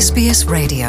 SBS Radio.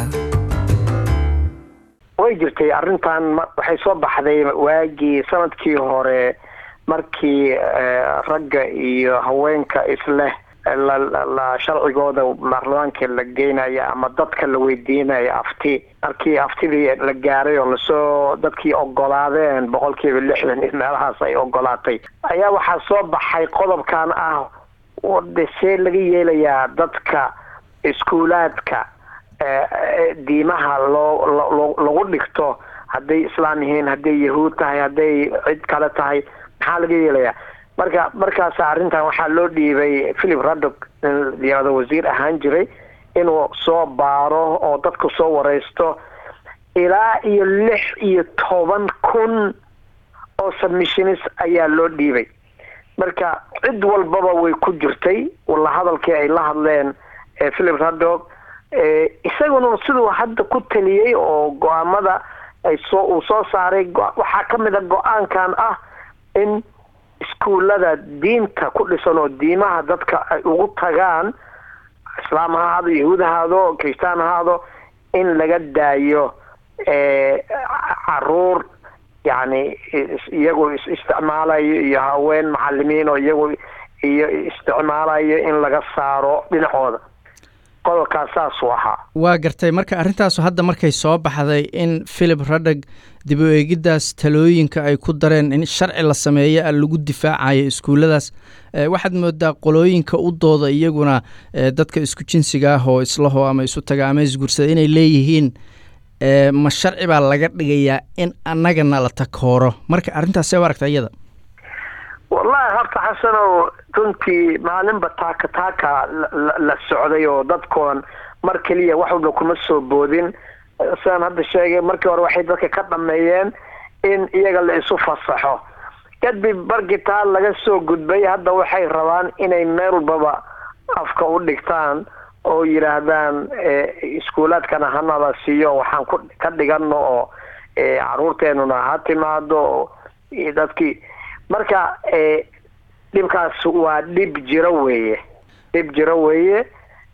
way jirtay arrintan ma- waxay soo baxday waagii sanadkii hore markii eh, ragga iyo haweenka isleh la, la, la sharcigooda baarlamaanka la geynaya ama dadka la weydiinaya afti markii aftidii la gaaray oo lasoo dadkii ogolaadeen boqolkiiba lixdan iyo meelahaas ay ogolaatay ayaa waxaa soo baxay qodobkan ah wade see laga yeelayaa dadka iskuulaadka eh, eh, diimaha loo lo- lo- lagu dhigto hadday islaam yihiin hadday yahuud tahay hadday cid kale tahay maxaa laga yeelayaa marka markaas arrintan waxaa loo dhiibay philip raddock in yirahdo wasiir ahaan jiray inuu soo baaro oo dadku soo wareysto ilaa iyo lix iyo toban kun oo submissionis ayaa loo dhiibay marka cid walbaba way ku jirtay walla hadalkii ay la hadleen eh, philip raddock eh, isaguna siduu hadda ku taliyey oo go-aamada ay soo uu soo saaray go- waxaa ka mid a go-aankan ah in iskuullada diinta ku dhisan oo diimaha dadka ay ugu tagaan islaam ha ahaado yahuud ha ahaado kristaan ha ahaado in laga daayo eh, caruur yacni is- iyagu is isticmaalayo iyo haween macalimiin oo iyagu iyo isticmaalayo in laga saaro dhinacooda qodobkaas saasuu ahaa waa gartay marka arrintaasu hadda markay soo baxday in philip radhag dib u eegiddaas talooyinka ay ku dareen in sharci la sameeyo a lagu difaacayo iskuulladaas eh, waxaad moodaa qolooyinka u dooda iyaguna eh, dadka isku jinsiga ah oo islaho ama isu taga ama isguursada inay leeyihiin eh, ma sharci baa laga dhigayaa in annagana la takooro marka arrintaas see u aragta iyada wallahi horta xasanow runtii maalinba taaka taaka la- la- la socday oo dadkoon mar keliya wax walba kuma soo boodin sidaan hadda sheegay markii hore waxay dadka ka dhameeyeen in iyaga la isu fasaxo kadib markii taa laga soo gudbay hadda waxay rabaan inay meel walbaba afka u dhigtaan oo yidhaahdaan eh, iskuulaadkana hanala siiyo waxaan ku ka dhigano oo eh, caruurteenuna ha timaado oo iyo dadkii marka eh, dhibkaas waa dhib jiro weeye dhib jiro weeye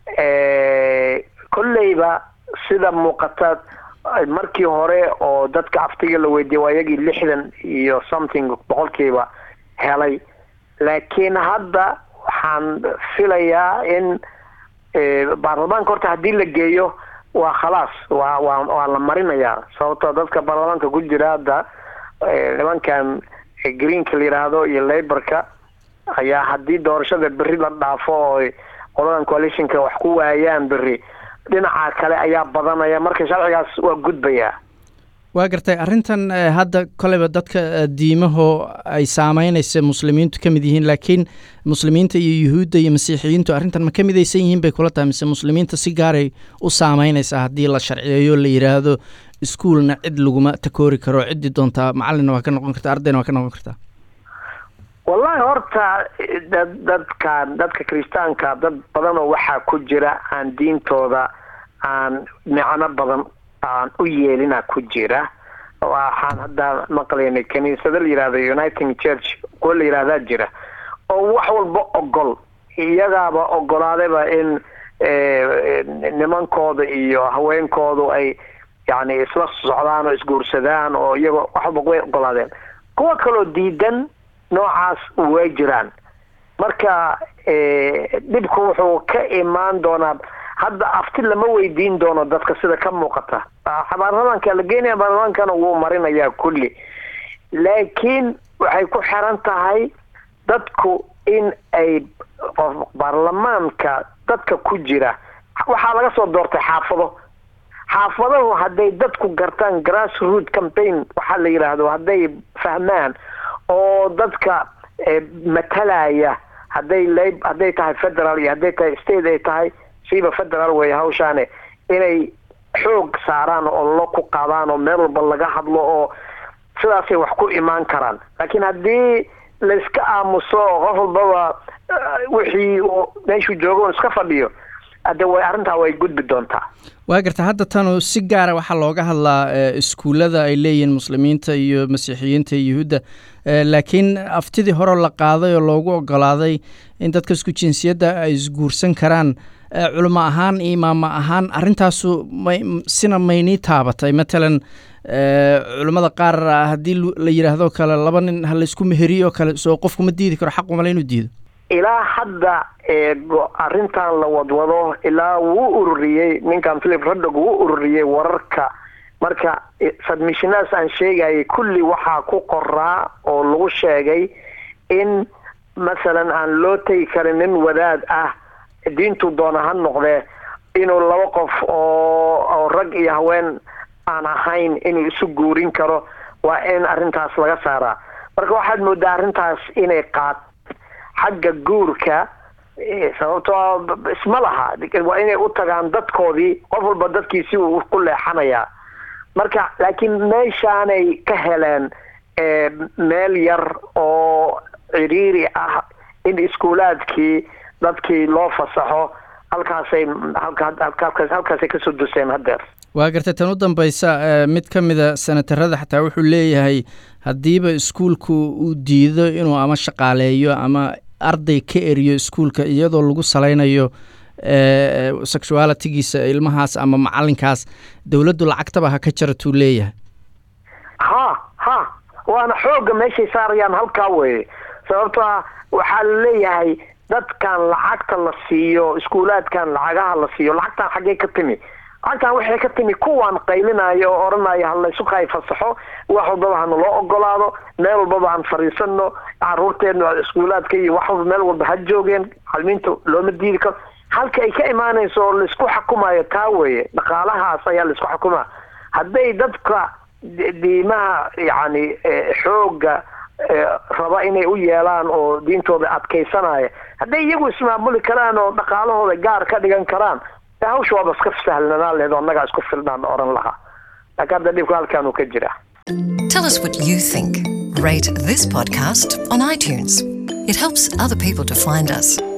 eh, kolleyba sida muuqata eh, markii hore oo dadka aftiga la weydiiyey waa iyagii lixdan iyo something boqolkiiba helay laakiin hadda waxaan filayaa in eh, baarlamaanka horta haddii la geeyo waa khalaas waa waa waa la marinayaa sababtoo dadka baarlamaanka ku jira hadda eh, nimankan eh, greenka la yidhaahdo iyo laborka ayaa haddii doorashada berri la dhaafo oo qoladan coalitionka wax ku waayaan berri dhinaca kale ayaa badanaya marka sharcigaas waa gudbayaa waa gartay arrintan eh, hadda koleyba dadka eh, diimaho ay saameynaysa muslimiintu ka mid yihiin laakiin muslimiinta iyo yuhuudda iyo masiixiyiintu arrintan ma ka midaysan yihiin bay kula tahay mise muslimiinta si gaaray u saameynaysaa haddii la sharciyeeyo la yidhaahdo iskuulna cid laguma takoori karo ciddii doontaa macallinna waa ka noqon kartaa ardayna waa ka noqon kartaa wallahi horta dad dadkan dadka kiristaanka dad badan oo waxaa ku jira aan diintooda aan micno badan aan u yeelina ku jira waxaan hadda maqlaynay kaniisado la yihahdo uniting church kuwa la yihahdaa jira oo wax walba ogol iyagaaba ogolaadayba in eh, nimankooda iyo haweenkoodu ay yani isla socdaan oo isguursadaan oo iyaga wax walba way ogolaadeen kuwa kaloo diidan noocaas way jiraan marka eh, dhibku wuxuu ka imaan doonaa hadda afti lama weydiin doono dadka sida ka muuqata Ah, baarlamaanka la geenaya baarlamaankana wuu marinayaa kulli laakiin waxay ku xiran tahay dadku in ay qof baarlamaanka dadka ku jira waxaa laga soo doortay xaafado xaafadahu hadday dadku gartaan grassroot campaign waxaa la yidhaahdo hadday fahmaan oo dadka eh, matalaya hadday lab hadday tahay federal iyo hadday tahay state ay tahay siiba federal wey hawshaane inay xoog saaraan oo lo ku qaadaan oo meel walba laga hadlo oo sidaasay wax ku imaan karaan laakiin haddii layska aamuso oo qof walbaba eh, wixii uu meeshuu joogo un iska fadhiyo hadde way arrintaa way gudbi doontaa waa garta hadda tanu si gaara waxaa looga hadlaa eh, iskuullada ay leeyihiin muslimiinta iyo masiixiyiinta iyo yuhuudda Eh, laakiin aftidii hore la qaaday oo loogu ogolaaday in dadka isku jinsiyadda ay isguursan karaan culimo ahaan iyo imaamo ahaan arrintaasu may sina maynii taabatay matalan culimmada qaar haddii la yidhaahdo kale laba nin ha laysku meheriyo kale soo qofku ma diidi karo xaq umale inuu diido ilaa hadda arrintan la wadwado ilaa wuu ururiyey ninkan philip radog wuu ururiyey wararka marka submissionaas aan sheegayay kulli waxaa ku qoraa oo lagu sheegay in masalan aan loo tegi karin nin wadaad ah diintu doona ha noqdee inuu laba qof oo oo rag iyo haween aan ahayn inuu isu guurin karo waa in arrintaas laga saaraa marka waxaad moodaa arrintaas inay qaat xagga guurka sababtoo isma laha waa inay u tagaan dadkoodii qof walba dadkiisi uu ku leexanayaa marka laakiin meeshaanay ka heleen meel yar oo ciriiri ah in iskuulaadkii dadkii loo fasaxo halkaasay halkaasay kasoo duseen haddeer waa gartay tan u dambaysa mid ka mida senatarada xataa wuxuu leeyahay haddiiba iskuulku uu diido inuu ama shaqaaleeyo ama arday ka eriyo iskuulka iyadoo lagu salaynayo sexualitigiisa ilmahaas ama macalinkaas dowladdu lacagtaba ha ka jaratuu leeyahay ha ha waana xooga meeshay saarayaan halkaa weye sababto a waxaa la leeyahay dadkan lacagta la siiyo iskuulaadkan lacagaha la siiyo lacagtan xaggee ka timi lacagtan waxay ka timi kuwaan qaylinayo oo odhanaya ha laysu kay fasaxo wax walbaba hana loo ogolaado meel walbaba aan fariisano caruurteena iskuulaadka iyo wax walba meel walba ha joogeen xalmiinta looma diidi karo halka ay ka imaanayso oo laisku xukumayo taa weye dhaqaalahaas ayaa laisku xukumaa hadday dadka diimaha yacni xooga raba inay u yeelaan oo diintooda adkaysanaya hadday iyagu ismaamuli karaan oo dhaqaalahooda gaar ka dhigan karaan hawsha waaba iska sahlanaan lehed oo annagaa isku filnaan oran lahaa laakiin hadda dhibka halkaan uu ka jira Tell us what you think. Rate this podcast on iTunes. It helps other people to find us.